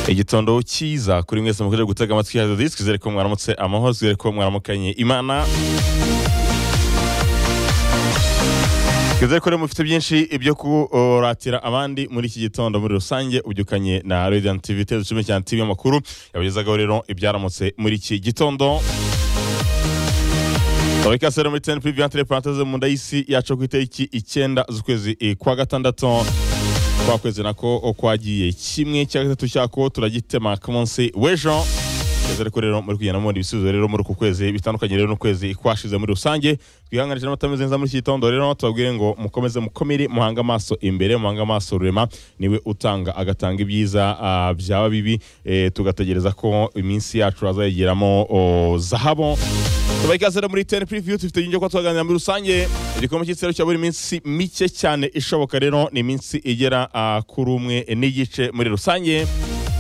igitondo cyiza kuri mwese mukomeje gutega amatwi ya disi twizere ko mwaramutse amahoro twizere ko mwaramukanye imana twizere ko rero mufite byinshi ibyo kuratira abandi muri iki gitondo muri rusange ubyukanye na radiant tv tezo cumi cyane tv amakuru yabagezagaho rero ibyaramutse muri iki gitondo Tabika sero muri teni puri viyantere paranteze mu nda y'isi yacu ku itariki icyenda z'ukwezi eh, kwa gatandatu kwa kwezi nako kwagiye kimwe cya gatatu cyako turagitema ku munsi w'ejo Twizere ko rero muri kugenda mubona ibisubizo rero muri uku kwezi bitandukanye rero n'ukwezi kwashize muri rusange twihanganije n'amatameze neza muri iki gitondo rero tubabwire ngo mukomeze mukomere muhange amaso imbere muhange amaso rurema niwe utanga agatanga ibyiza ah, byaba bibi eh, tugategereza ko iminsi yacu azayigeramo oh, zahabu tubaha ikaze rero muri teni puriviyu dufite byinshi ko tuganira muri rusange igikombe cy'igitsero cya buri minsi mike cyane ishoboka rero ni iminsi igera ah, kuri umwe n'igice muri rusange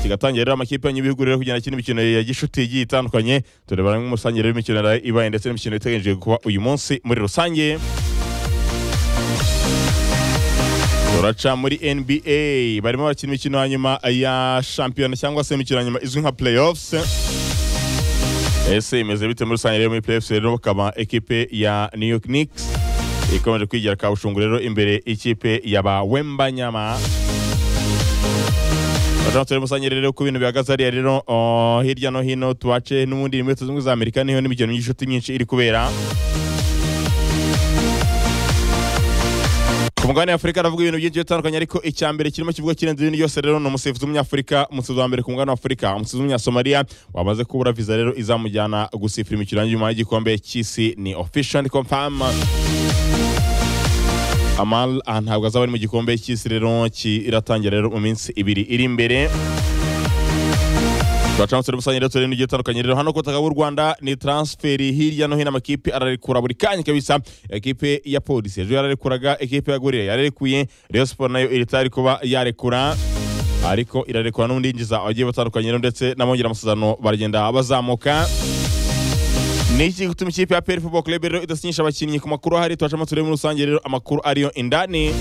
kigatangira rero amakipe y'ibihugu rero kugenda akina imikino ya gishuti igiye itandukanye tureba hamwe umusange rero imikino ibaye ndetse n'imikino iteganyijwe kuba uyu munsi muri rusange turaca muri nba barimo bakina imikino ya nyuma ya shampiyona cyangwa se imikino ya nyuma izwi nka playoffs ese imeze bite muri rusange rero muri playoffs rero bakaba ekipe ya new york knicks ikomeje kwigira kabushungu rero imbere ikipe yaba wembanyama Bajana turi musange rero ku bintu bihagaze hariya rero oh, hirya no hino tubace n'ubundi muri leta zunze ubumwe za amerika niho n'imikino y'inshuti myinshi iri kubera ku mugabane w'afurika aravuga ibintu byinshi bitandukanye ariko icya mbere kirimo kivuga kirenze ibintu byose rero ni umusifuzi w'umunyafurika umusifuzi wa mbere ku mugabane w'afurika umusifuzi w'umunyasomaliya wamaze kubura viza rero izamujyana gusifura imikino nyuma y'igikombe cy'isi ni official and confirm Amal ah, ntabwo azaba ari mu gikombe cy'isi rero kiratangira rero mu minsi ibiri iri imbere turacamutse rero musange rero turebe n'igihe itandukanye rero hano ku butaka bw'u rwanda ni transferi hirya no hino amakipe ararekura buri kanya kabisa ekipe ya polisi ejo yararekuraga ekipe ya gorira yararekuye rayon siporo nayo iritari kuba yarekura ariko irarekura n'undi yinjiza abagiye batandukanye rero ndetse n'abongera amasezerano baragenda bazamuka ni iki gutuma ikipe ya PL Football Club rero idasinyisha abakinnyi ku makuru ahari tuwacamo turebe muri rusange rero amakuru ariyo indani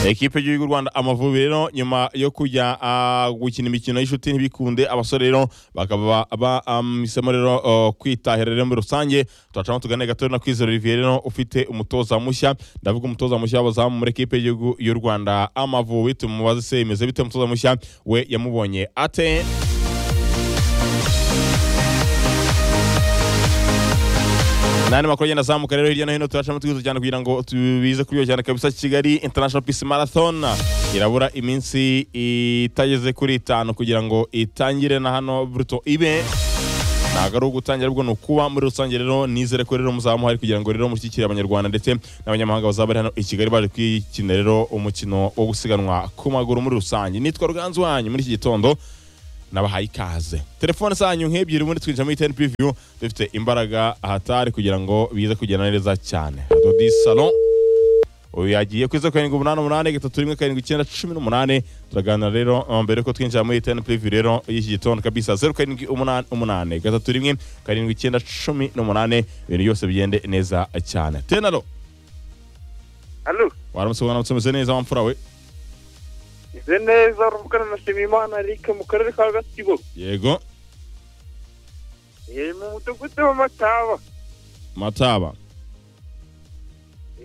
ekipe y'igihugu y'u rwanda amavubi rero nyuma yo kujya ah, gukina imikino y'inshuti ntibikunde abasore rero bakaba bahisemo rero oh, kwitahira rero muri rusange tuwacamo tuganire gato rero na kwizera olivier rero ufite umutoza mushya ndavuga umutoza mushya w'abazamu muri ekipe y'igihugu y'u rwanda amavubi tumubaze se imeze bite umutoza mushya we yamubonye ate nandi makuru agenda azamuka rero hirya no hino turacamo twihuta cyane kugira ngo tubize kuri iyo cyane kabisa kigali international peace marathon irabura iminsi itageze kuri itanu kugira ngo itangire na hano bruto ibe ntabwo ari ugutangira ahubwo ni ukuba muri rusange rero nizere ko rero muzaba muhari kugira ngo rero mushyigikire abanyarwanda ndetse n'abanyamahanga bazaba bari hano i kigali baje kwikina rero umukino wo gusiganwa ku maguru muri rusange nitwa ruganzu wanyu muri iki gitondo nabahaye ikaze telefone zanyu nk'ebyiri ubundi twinjira muri teni puriviyu dufite imbaraga ahatari kugira ngo bize kugenda neza cyane dodi salo uyu yagiye ku izo karindwi umunani umunani gatatu rimwe karindwi icyenda cumi n'umunani turaganira rero eh, mbere ko twinjira muri teni puriviyu rero y'iki gitondo kabisa zeru karindwi umunani umunani gatatu rimwe karindwi icyenda cumi n'umunani ibintu byose bigende neza cyane tenaro Alo, waramutse mwana mutumeze neza wamfura we ize neza ruvugana na Nshimiyimana Eric mu karere ka Gatsibo. yego Eh mu mudugudu w'Amataba. mataba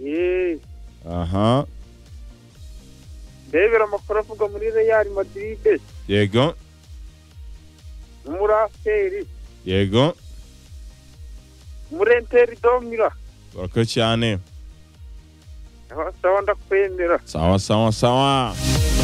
Eh, aha ndebera amakuru avuga muri Real Madrid, yego muri APR, yego muri Inter Domira. urakoze cyane Aho sawa ndakwemera. sawa sawa sawa